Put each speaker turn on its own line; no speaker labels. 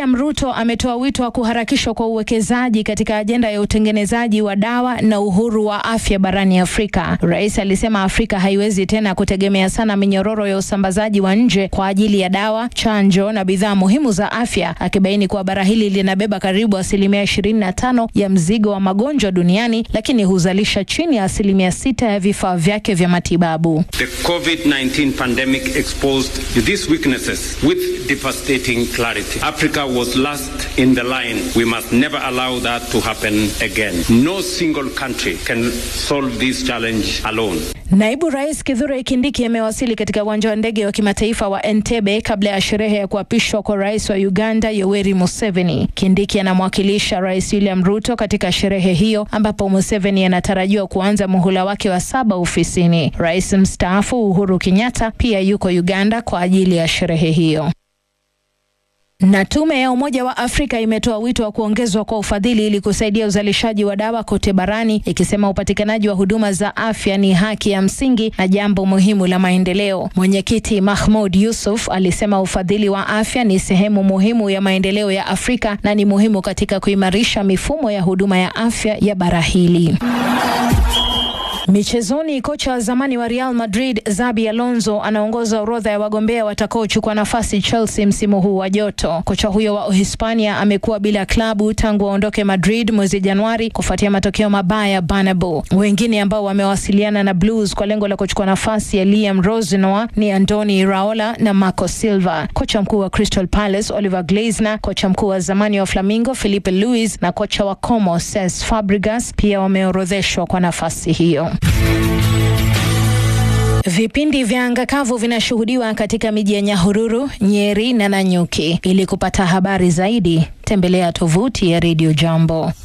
William Ruto ametoa wito wa kuharakishwa kwa uwekezaji katika ajenda ya utengenezaji wa dawa na uhuru wa afya barani Afrika. Rais alisema Afrika haiwezi tena kutegemea sana minyororo ya usambazaji wa nje kwa ajili ya dawa, chanjo na bidhaa muhimu za afya, akibaini kuwa bara hili linabeba karibu asilimia ishirini na tano ya mzigo wa magonjwa duniani, lakini huzalisha chini ya asilimia sita ya vifaa vyake vya matibabu.
The COVID-19 pandemic exposed these weaknesses with devastating clarity. Africa was last in the line. We must never allow that to happen again. No single country can solve this challenge alone.
Naibu Rais Kithure Kindiki amewasili katika uwanja wa ndege wa kimataifa wa Entebbe kabla ya sherehe ya kuapishwa kwa rais wa Uganda Yoweri Museveni. Kindiki anamwakilisha Rais William Ruto katika sherehe hiyo ambapo Museveni anatarajiwa kuanza muhula wake wa saba ofisini. Rais mstaafu Uhuru Kenyatta pia yuko Uganda kwa ajili ya sherehe hiyo. Na tume ya Umoja wa Afrika imetoa wito wa kuongezwa kwa ufadhili ili kusaidia uzalishaji wa dawa kote barani, ikisema upatikanaji wa huduma za afya ni haki ya msingi na jambo muhimu la maendeleo. Mwenyekiti Mahmoud Yusuf alisema ufadhili wa afya ni sehemu muhimu ya maendeleo ya Afrika na ni muhimu katika kuimarisha mifumo ya huduma ya afya ya bara hili. Michezoni, kocha wa zamani wa Real Madrid Xabi Alonso anaongoza orodha ya wagombea watakaochukua nafasi Chelsea msimu huu wa joto. Kocha huyo wa Uhispania amekuwa bila klabu tangu aondoke Madrid mwezi Januari kufuatia matokeo mabaya Bernabeu. Wengine ambao wamewasiliana na Blues kwa lengo la kuchukua nafasi ya Liam Rosenoa ni Andoni Iraola na Marco Silva. Kocha mkuu wa Crystal Palace Oliver Glasner, kocha mkuu wa zamani wa Flamingo Felipe Luis na kocha wa Como Cesc Fabregas pia wameorodheshwa kwa nafasi hiyo. Vipindi vya anga kavu vinashuhudiwa katika miji ya Nyahururu, Nyeri na Nanyuki. Ili kupata habari zaidi, tembelea tovuti ya Radio Jambo.